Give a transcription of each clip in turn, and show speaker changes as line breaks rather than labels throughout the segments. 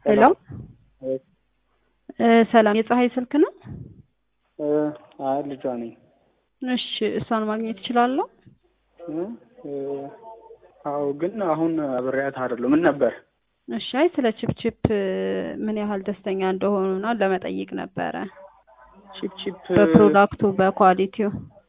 ሄሎ ሰላም፣ የፀሐይ ስልክ ነው?
አይ ልጇ ነኝ።
እሺ፣ እሷን ማግኘት እችላለሁ?
አዎ፣ ግን አሁን አብሬያት አይደለሁ። ምን ነበር?
እሺ፣ አይ ስለ ቺፕቺፕ ምን ያህል ደስተኛ እንደሆኑና ለመጠየቅ ነበረ።
ቺፕ ቺፕ
በፕሮዳክቱ በኳሊቲው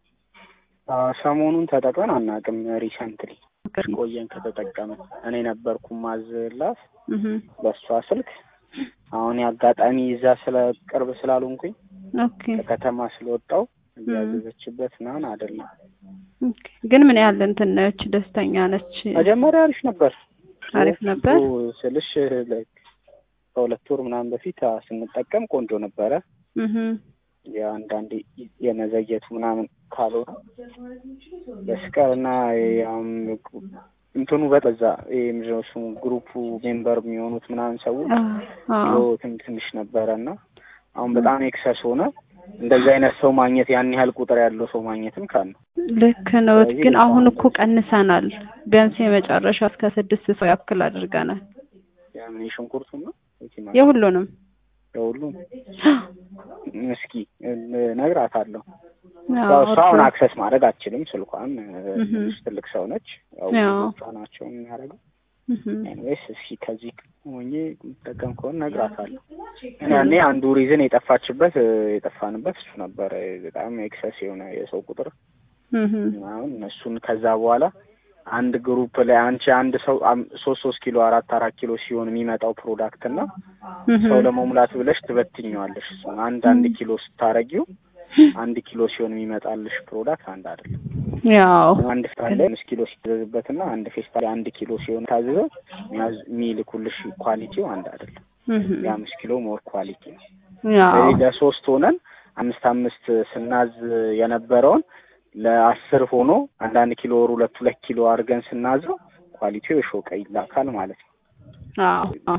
ሰሞኑን ተጠቅመን አናውቅም። ሪሰንትሊ ቆየን ከተጠቀመ እኔ ነበርኩ ማዝላት በእሷ ስልክ። አሁን የአጋጣሚ ይዛ ስለ ቅርብ ስላልሆንኩኝ
ኦኬ
ከከተማ ስለወጣው እያዘዘችበት ምናምን አይደለም።
ኦኬ። ግን ምን ያህል እንትን ነች? ደስተኛ ነች?
መጀመሪያ አሪፍ ነበር
አሪፍ ነበር
ስልሽ ከሁለት ወር ምናምን በፊት ስንጠቀም ቆንጆ ነበረ።
እህ
የአንዳንድ የመዘየቱ ምናምን ካልሆነ በስቀር እና ያም እንትኑ በዛ ምንድነው ስሙ ግሩፑ ሜምበር የሚሆኑት ምናምን ሰዎች ትንሽ ነበረ እና አሁን በጣም ኤክሰስ ሆነ። እንደዚህ አይነት ሰው ማግኘት ያን ያህል ቁጥር ያለው ሰው ማግኘትም ካል ነው
ልክ ነው። ግን አሁን እኮ ቀንሰናል። ቢያንስ የመጨረሻ እስከ ስድስት ሰው ያክል አድርገናል።
ያምን የሽንኩርቱ ነው
የሁሉንም
የሁሉም እስኪ እነግራታለሁ። እሷ አሁን አክሰስ ማድረግ አትችልም። ስልኳን ትልቅ ሰው ነች። ያው ናቸው የሚያደርገው ኤኒዌይስ እስኪ ከዚህ ሆኜ የምጠቀም ከሆነ እነግራታለሁ። ያኔ አንዱ ሪዝን የጠፋችበት የጠፋንበት እሱ ነበረ። በጣም ኤክሰስ የሆነ የሰው ቁጥር አሁን እነሱን ከዛ በኋላ አንድ ግሩፕ ላይ አንቺ አንድ ሰው ሶስት ሶስት ኪሎ አራት አራት ኪሎ ሲሆን የሚመጣው ፕሮዳክት እና ሰው ለመሙላት ብለሽ ትበትኘዋለሽ። አንድ አንድ ኪሎ ስታረጊው አንድ ኪሎ ሲሆን የሚመጣልሽ ፕሮዳክት አንድ አይደለም።
ያው
አንድ ፌስታል ላይ አምስት ኪሎ ሲታዘዝበት እና አንድ ፌስታል ላይ አንድ ኪሎ ሲሆን ታዘዘው የሚልኩልሽ ኳሊቲው አንድ አይደለም። የአምስት ኪሎ ሞር ኳሊቲ ነው። ስለዚህ ለሶስት ሆነን አምስት አምስት ስናዝ የነበረውን ለአስር ሆኖ አንዳንድ ኪሎ ወር ሁለት ሁለት ኪሎ አድርገን ስናዘው ኳሊቲው የሾቀ ይላካል ማለት ነው።
አዎ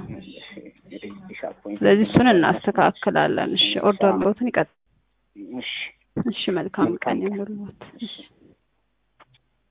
ስለዚህ እሱን እናስተካክላለን። እሺ ኦርደር ሎትን ይቀጥ
እሺ
እሺ መልካም ቀን ይሁንልዎት።